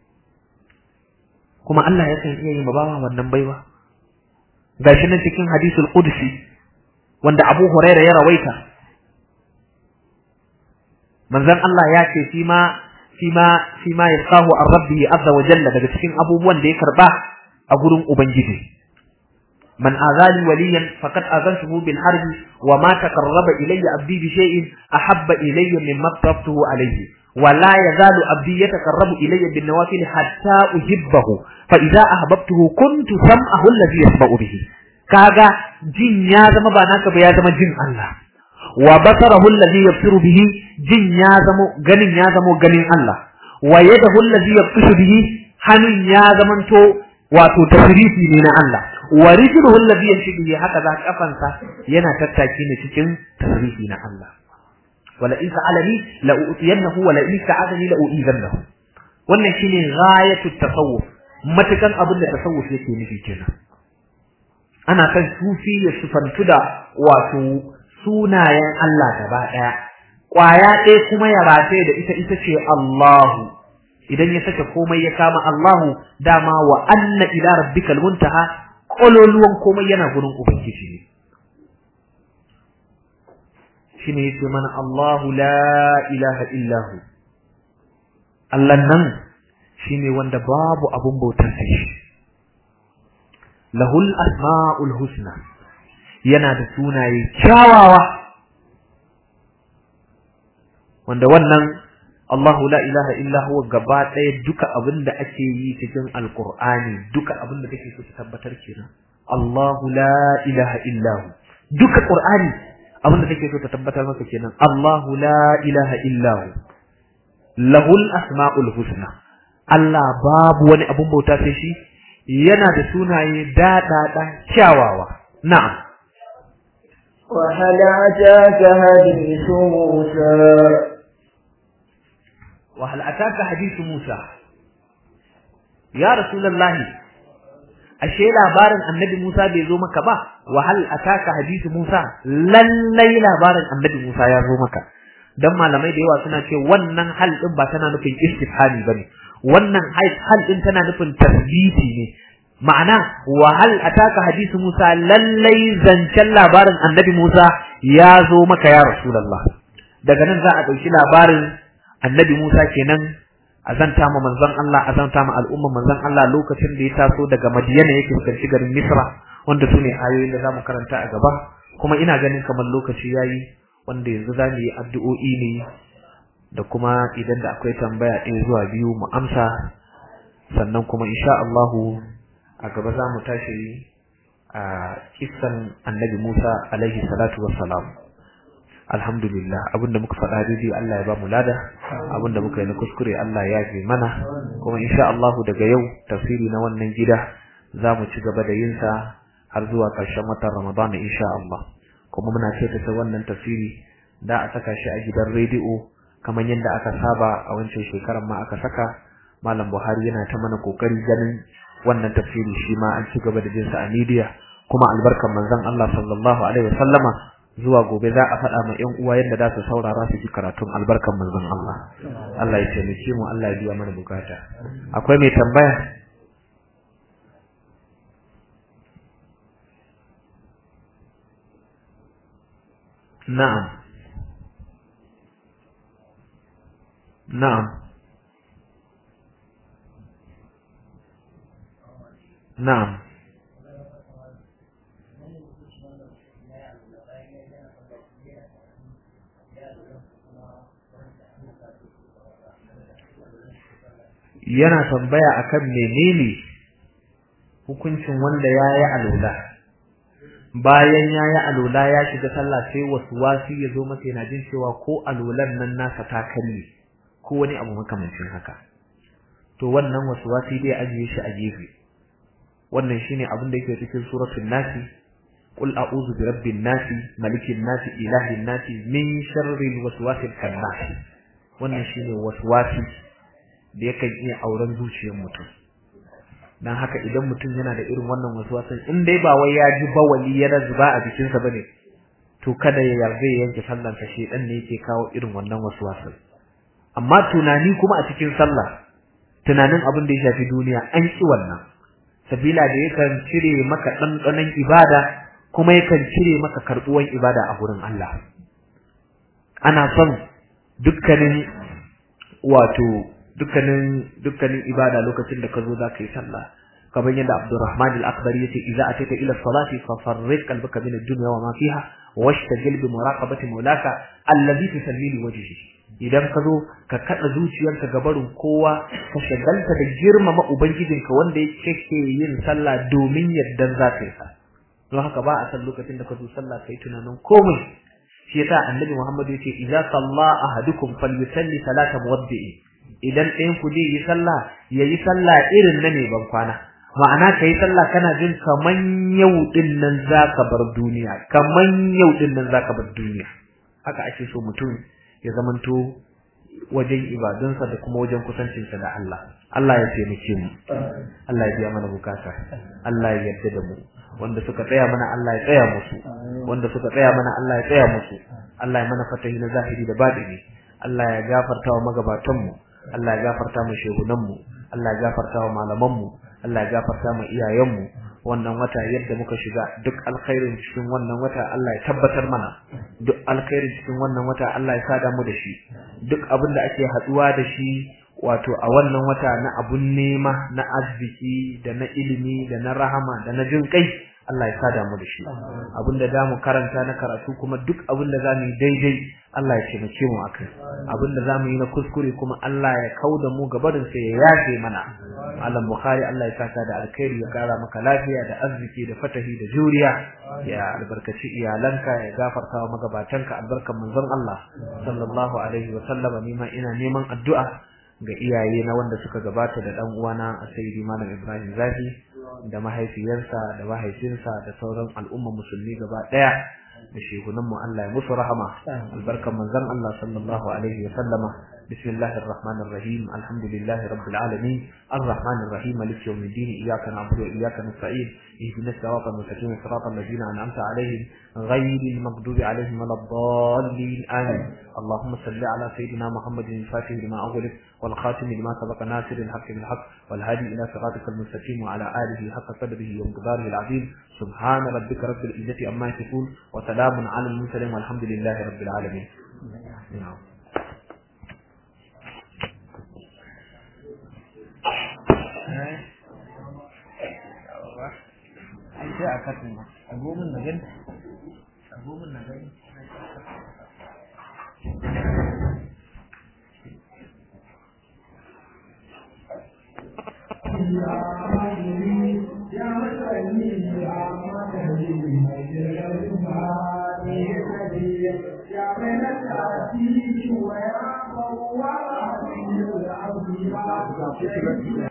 kuma Allah yakan iya yi bawa wannan baiwa gashi nan cikin hadisul qudsi wanda Abu Hurairah ya rawaita manzon Allah ya ce shi ma fima fima yalqahu an rabbihi azza wa jalla daga cikin abubuwan da ya karba a gurin ubangiji man azali waliyan faqad azantuhu bil harbi wa ma taqarraba ilayya abdi bi shay'in ahabba ilayya mimma taftuhu alayhi wa la yazalu abdi yataqarrabu ilayya bin nawafil hatta uhibbahu fa idza ahbabtuhu kuntu sam'ahu alladhi yasma'u bihi kaga jin ya zama ba naka ba ya zama jin Allah wa basarahu alladhi yabsiru bihi jin ya zama ganin ya zama ganin Allah wa yadahu alladhi yabtishu bihi hannun ya zamanto wato tasrifi ne na Allah wa rijluhu alladhi yamshi bihi haka za kafansa yana tattaki ne cikin tasrifi na Allah wala in sa'alani la u'tiyannahu wala in sa'alani la u'izannahu wannan shine ghayatu tasawuf matukan abin da tasawuf yake nufi kenan ana kan sufi ya sufantu da wato sunayen Allah gaba daya kwaya ɗaya kuma ya rataye da ita ita ce Allahu idan ya sake komai ya kama Allahu dama wa anna ila rabbikal muntaha kololuwan komai yana gurin ubangiji ne shine yace mana Allahu la ilaha illahu Allah nan shine wanda babu abun bautar sai shi lahul asmaul husna yana da sunaye kyawawa wanda wannan Allahu la ilaha illa huwa gaba ɗaya duka abin da ake yi cikin alkur'ani duka abin da kake so ka tabbatar kenan Allahu la ilaha illa hu duka qur'ani abin da kake so ka tabbatar maka kenan Allahu la ilaha illa hu lahul asmaul husna Allah babu wani abin bauta sai shi yana da sunaye daɗaɗa kyawawa na'am وهل أتاك حديث موسى وهل أتاك حديث موسى يا رسول الله ashe labarin annabi Musa bai zo maka ba wa hal ataka hadithu Musa lallai labarin annabi Musa ya zo maka dan malamai da yawa suna ce wannan hal din ba tana nufin istifhami bane wannan hal din tana nufin tasbiti ne ma'ana wa hal ataka hadithu Musa lallai zancen labarin annabi Musa ya zo maka ya rasulullah daga nan za a dauki labarin annabi Musa kenan azanta ma manzon Allah azanta ma al'umma manzon Allah lokacin da ya taso daga Madiyana yake fuskanci garin Misra wanda sune ayoyin da zamu karanta a gaba kuma ina ganin kamar lokaci yayi wanda yanzu zamu yi addu'o'i ne da kuma idan da akwai tambaya ɗaya zuwa biyu mu amsa sannan kuma insha Allah a gaba za mu tashi a kissan annabi Musa alaihi salatu wassalam alhamdulillah abinda muka faɗa daidai Allah ya ba mu lada abinda muka yi na kuskure Allah ya yafe mana kuma insha Allah daga yau tafsiri na wannan gida za mu ci gaba da yin sa har zuwa ƙarshen watan Ramadan insha Allah kuma muna ce ta wannan tafsiri da a saka shi a gidan rediyo kamar yadda aka saba a wancan shekarar ma aka saka malam Buhari yana ta mana kokari ganin wannan tafsiri shi ma an ci gaba da jin sa a media kuma albarkan manzon Allah sallallahu alaihi wasallama zuwa gobe za a faɗa ma ƴan uwa yadda za su saurara su ji karatun albarkan manzon Allah Allah ya taimake mu Allah ya biya mana bukata akwai mai tambaya na'am na'am na'am yana tambaya akan menene hukuncin wanda ya yi alola bayan ya yi alola ya shiga sallah sai wasu wasi ya zo masa yana jin cewa ko alolan nan nasa ta karye ko wani abu makamancin haka to wannan wasu wasi dai ajiye shi a gefe wannan shine abin da yake cikin suratul nasi qul a'udhu bi rabbin nasi malikin nasi ilahin nasi min sharril waswasil khannas wannan shine waswasi da yakan iya auren zuciyar mutum dan haka idan mutum yana da irin wannan waswasin in dai ba wai ya ji bawali ya zuba a jikin sa bane to kada ya yarda ya yanke sallar sa shedan ne yake kawo irin wannan waswasin amma tunani kuma a cikin sallah tunanin abin da ya shafi duniya an ki wannan sabila da yakan cire maka dandanan ibada kuma yakan cire maka karbuwan ibada a gurin Allah ana son dukkanin wato dukkanin dukkanin ibada lokacin da ka zo za ka yi sallah kamar yadda Abdurrahman al-Akbari yace idza atayta ila salati fa farrid qalbaka min ad-dunya wa ma fiha washtagil bi muraqabati mawlaka alladhi tusalli li wajhihi idan ka zo ka kada zuciyarka ga barin kowa ka shagalta da girmama ubangijinka wanda yake yin sallah domin yaddan za ka yi sa don haka ba a san lokacin da ka zo sallah kai tunanin komai shi yasa annabi Muhammad yace idza salla ahadukum falyusalli salata muwaddi'i idan ɗayan ku zai yi sallah yayi sallah irin na ne ban kwana ma'ana kai sallah kana jin kaman yau din nan zaka bar duniya kaman yau din nan zaka bar duniya haka ake so mutum ya zamanto wajen ibadunsa da kuma wajen kusancinsa da Allah Allah ya taimake mu Allah ya biya mana bukata Allah ya yarda da mu wanda suka tsaya mana Allah ya tsaya musu wanda suka tsaya mana Allah ya tsaya musu Allah ya mana fatahi na zahiri da batini Allah ya gafarta wa magabatan mu Allah ya gafarta mu shehunan mu Allah ya gafarta wa malaman mu Allah ya gafarta mu iyayen mu wannan wata yadda muka shiga duk alkhairin cikin wannan wata Allah ya tabbatar mana duk alkhairin cikin wannan wata Allah ya sada mu da shi duk abin da ake haduwa da shi wato a wannan wata na abun nema na arziki da na ilimi da na rahama da na jin kai Allah ya sada mu da shi abinda zamu karanta na karatu kuma duk abinda zamu yi daidai Allah ya taimake mu akai abinda zamu yi na kuskure kuma Allah ya kauda mu gabarin sa ya yafe mana Malam Bukhari Allah ya saka da alkhairi ya kara maka lafiya da arziki da fatahi da juriya ya albarkaci iyalanka ya gafarta wa magabatanka albarkan manzon Allah sallallahu alaihi wa sallama nima ina neman addu'a ga iyaye na wanda suka gabata da dan uwana Sayyidi Malam Ibrahim Zafi da mahaifiyarsa da mahaifinsa da sauran al'umma musulmi gaba daya da shehunan mu Allah ya musu rahama albarkan manzon Allah sallallahu alaihi wa sallama bismillahir rahmanir rahim alhamdulillahi rabbil alamin arrahmanir rahim maliki yawmiddin iyyaka na'budu wa iyyaka nasta'in ihdinas siratal mustaqim siratal ladzina an'amta alaihim ghayril maghdubi alaihim waladdallin amin اللهم صل على سيدنا محمد الفاتح لما أغلق والخاتم لما سبق ناصر الحق بالحق والهادي إلى صراطك المستقيم وعلى آله حق قدره ومقداره العظيم سبحان ربك رب العزة عما يصفون وسلام على المرسلين والحمد لله رب العالمين نعم ai sai a katin a gomin na gani a gomin na gani Yeah.